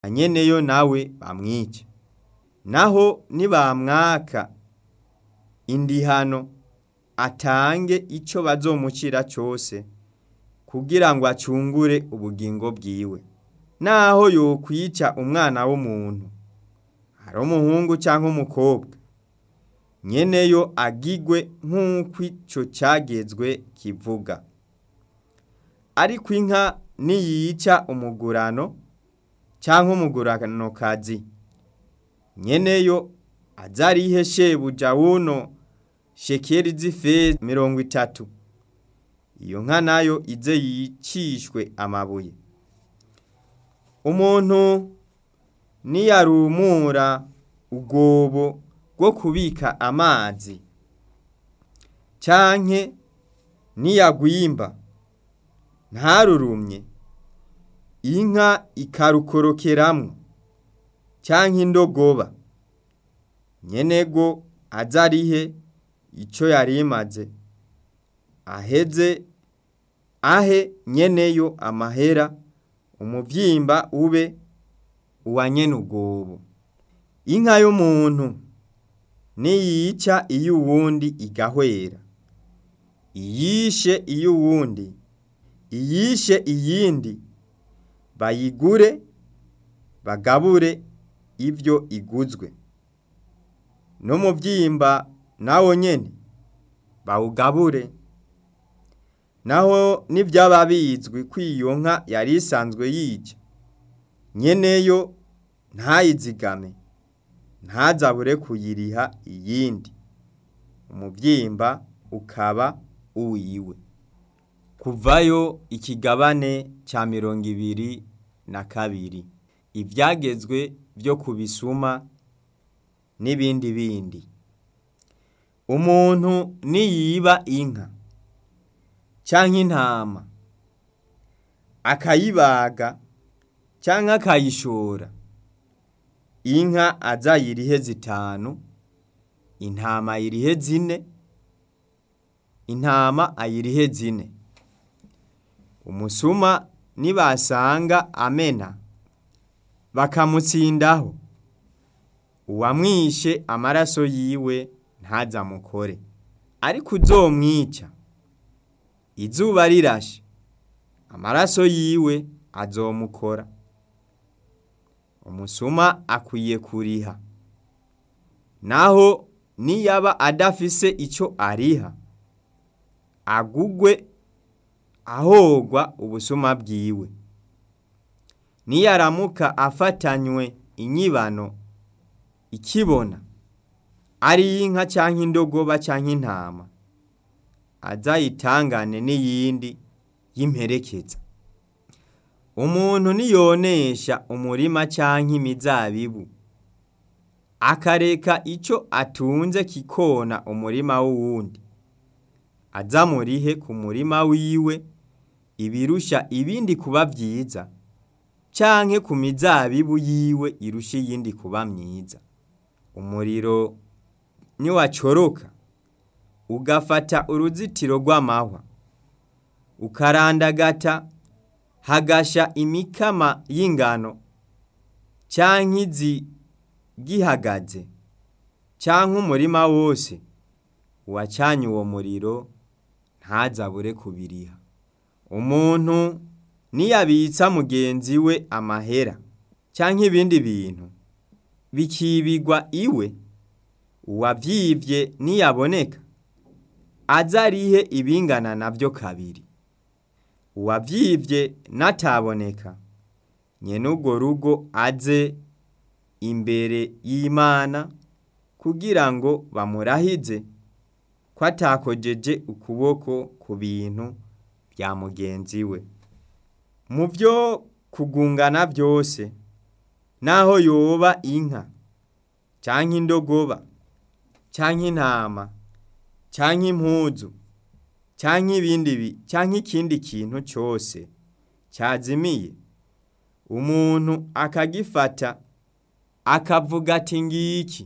nyeneyo nawe bamwice naho nibamwaka indihano atange ico bazomucira cose kugira ngo acungure ubugingo bwiwe naho yokwica umwana w'umuntu ari umuhungu canke umukobwa nyeneyo agigwe nk'uko ico cagezwe kivuga ariko inka niyica umugurano canke umuguranokazi nyeneyo azarihe shebuja wuno shekeri z'ifeza mirongo itatu iyo nka nayo ize yicishwe amabuye umuntu niyarumura ubwobo bwo kubika amazi canke niyagwimba ntarurumye inka ikarukorokeramwo canke indogoba nyenego azarihe ico yarimaze aheze ahe nyeneyo amahera umuvyimba ube uwa nyene ubwobo inka y'umuntu niyica iyo uwundi igahwera iyishe iyo uwundi iyishe iyindi bayigure bagabure ivyo iguzwe n'umuvyimba nawo nyene bawugabure naho nivyaba bizwi ko iyo nka yari isanzwe yica nyeneyo ntayizigame ntazabure kuyiriha iyindi umuvyimba ukaba uwiwe kuvayo ikigabane ca mirongo ibiri na kabiri ivyagezwe vyo kubisuma n'ibindi bindi umuntu niyiba inka canke intama akayibaga canke akayishora inka azayirihe zitanu intama ayirihe zine intama ayirihe zine umusuma nibasanga amena bakamutsindaho uwamwishe amaraso yiwe ntazamukore ariko uzomwica izuba rirashe amaraso yiwe azomukora umusuma akwiye kuriha naho niyaba adafise ico ariha agugwe ahogwa ubusuma bwiwe niyaramuka afatanywe inyibano ikibona ari inka canke indogoba canke intama azayitangane n'iyindi y'imperekeza umuntu niyonesha umurima canke imizabibu akareka ico atunze kikona umurima w'uwundi azamurihe ku murima wiwe ibirusha ibindi kuba vyiza canke ku mizabibu yiwe irusha iyindi kuba myiza umuriro niwacoroka ugafata uruzitiro rw'amahwa ukarandagata hagasha imikama y'ingano canke izi gihagaze canke umurima wose uwacanye uwo muriro ntazabure kubiriha umuntu niyabitsa mugenzi we amahera canke ibindi bintu bikibigwa iwe uwavyivye niyaboneka azarihe ibingana navyo kabiri uwavyivye nataboneka nyene urwo rugo aze imbere y'Imana kugira ngo bamurahize ko atakojeje ukuboko ku bintu vya mugenzi we mu vyo kugungana vyose naho yoba inka canke indogoba canke intama canke impuzu canke ibindi bi canke ikindi kintu cose cazimiye umuntu akagifata akavuga ati ngiki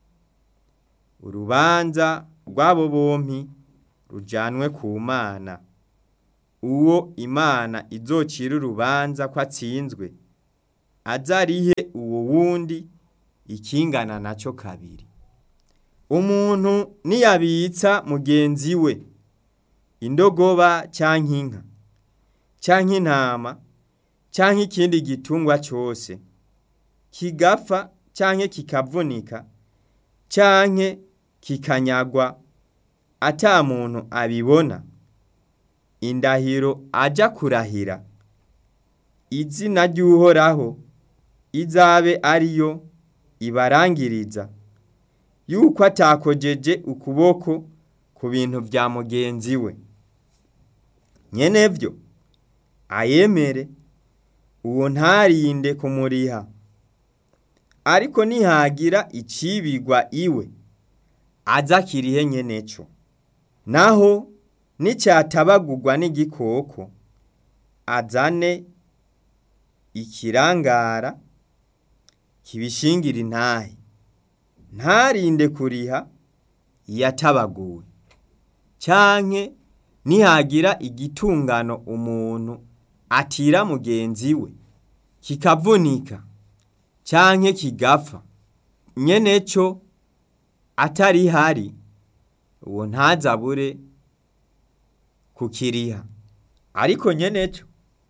urubanza rw'abo bompi rujanwe ku mana uwo imana izocira urubanza ko atsinzwe azarihe uwo wundi ikingana naco kabiri umuntu niyabitsa mugenzi we indogoba canke inka canke intama canke ikindi gitungwa cose kigapfa canke kikavunika canke kikanyagwa ata muntu abibona indahiro aja kurahira izina ry'uhoraho izabe ariyo ibarangiriza yuko atakojeje ukuboko ku bintu vya mugenzi we nyenevyo ayemere uwo ntarinde kumuriha ariko nihagira icibigwa iwe aza kirihe nyeneco naho nicatabagurwa n'igikoko azane ikirangara kibishingira intahe ntarinde kuriha yatabaguwe canke nihagira igitungano umuntu atira mugenzi we kikavunika canke kigapfa nyeneco atarihari uwo ntazabure kukiriha ariko nyeneco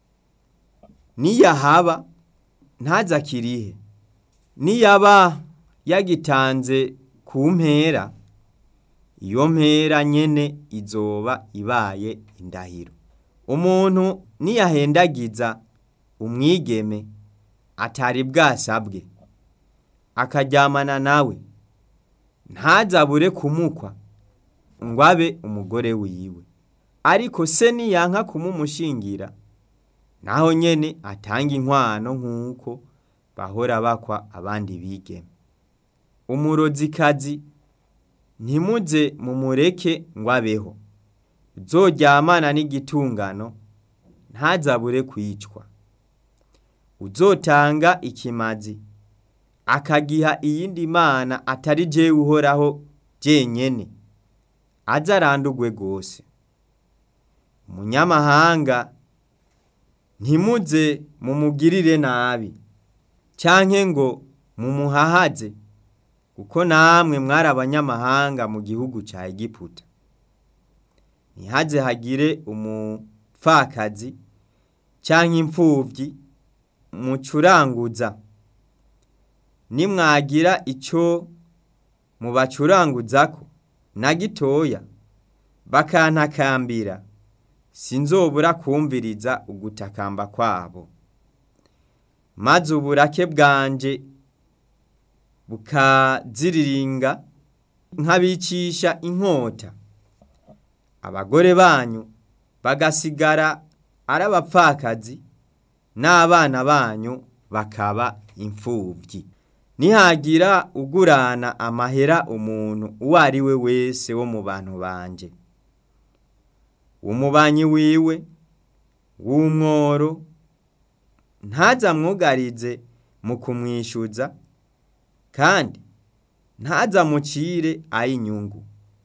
niyahaba ntazakirihe niyaba yagitanze ku mpera iyo mpera nyene izoba ibaye indahiro umuntu niyahendagiza umwigeme atari bwasabwe akaryamana nawe ntazabure kumukwa ngo abe umugore wiwe ariko se niyanka kumumushingira naho nyene atanga inkwano nk'uko bahora bakwa abandi bigeme umurozikazi ntimuze mumureke ngo abeho uzoryamana n'igitungano ntazabure kwicwa uzotanga ikimazi akagiha iyindi mana atari jewe uhoraho jenyene aze arandurwe rwose umunyamahanga ntimuze mumugirire nabi canke ngo mumuhahaze kuko namwe mwari abanyamahanga mu gihugu ca Egiputa ntihaze hagire umupfakazi canke impfuvyi mucuranguza nimwagira ico mubacuranguzako na gitoya bakantakambira sinzobura kumviriza ugutakamba kwabo maze uburake bwanje bukaziriringa nkabicisha inkota abagore banyu bagasigara ari abapfakazi n'abana banyu bakaba imfuvyi nihagira ugurana amahera umuntu uwo ari we wese wo mu bantu banje umubanyi wiwe w'umworo ntazamwugarize mu kumwishyuza kandi ntazamucire ay'inyungu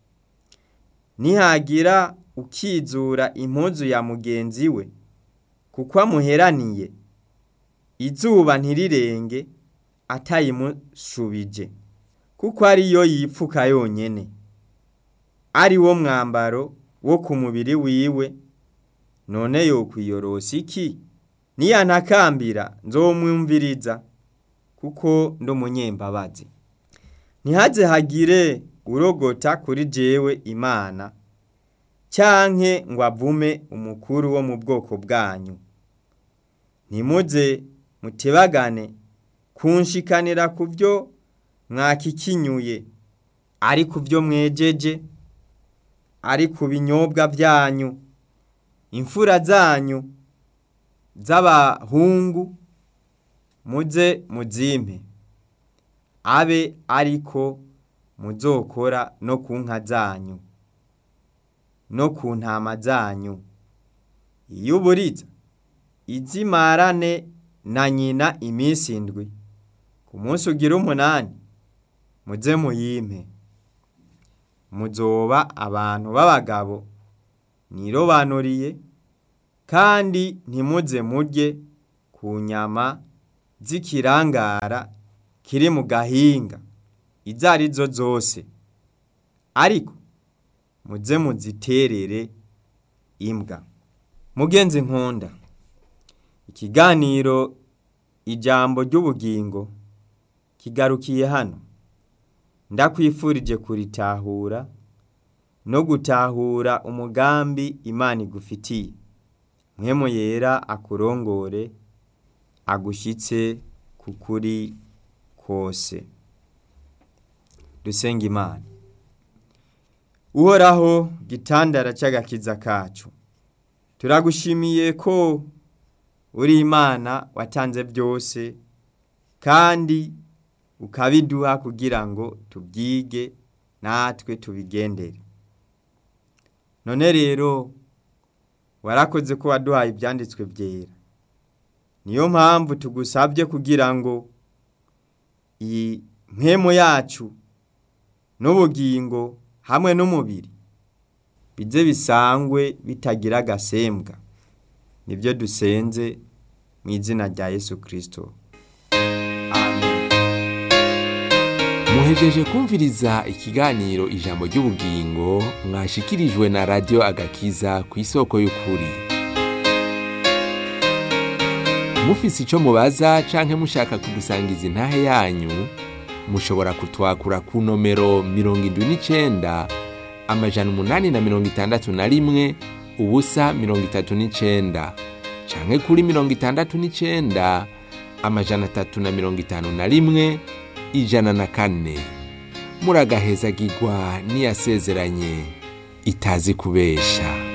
nihagira ukizura impuzu ya mugenzi we kuko amuheraniye izuba ntirirenge atayimushubije kuko ariyo yipfuka yonyene ari wo mwambaro wo ku mubiri wiwe none yokwiyorosa iki niyantakambira nzomwumviriza kuko ndi umunyembabazi ntihaze hagire urogota kuri jewe imana canke ngo avume umukuru wo mu bwoko bwanyu ntimuze mutebagane kunshikanira ku byo mwakikinyuye ari ku byo mwejeje ari ku binyobwa byanyu imfura zanyu z'abahungu muze muzimpe abe ariko muzokora no ku nka zanyu no ku ntama zanyu iyo uburiza izimarane na nyina iminsi indwi ku munsi ugira umunani muze muyimpe muzoba abantu b'abagabo nirobanuriye kandi ntimuze murye ku nyama z'ikirangara kiri mu gahinga izo ari zo zose ariko muze muziterere imbwa mugenzi nkunda ikiganiro ijambo ry'ubugingo kigarukiye hano ndakwifurije kuritahura no gutahura umugambi imana igufitiye mwemu yera akurongore agushyitse ku kuri kose dusenga imana uhoraho gitandara cy'agakiza kacu turagushimiye ko uri imana watanze byose kandi ukabiduha kugira ngo tubyige natwe tubigendere none rero warakoze ko waduhaye ibyanditswe byera niyo mpamvu tugusabye kugira ngo iyi mpemu yacu n'ubugingo hamwe n'umubiri bize bisangwe bitagira agasembwa nibyo dusenze mu izina rya yesu kirisito amen muhejeje kumviriza ikiganiro ijambo ry'ubugingo mwashikirijwe na radiyo agakiza ku isoko y'ukuri mufise icyo mubaza canke mushaka kudusangiza intahe yanyu mushobora kutwakura ku nomero mirongo indwi n'icenda amajana umunani na mirongo itandatu na rimwe ubusa mirongo itatu n'icenda canke kuri mirongo itandatu n'icenda amajana atatu na mirongo itanu na rimwe ijana na kane muragahezagirwa n'iyasezeranye itazi kubesha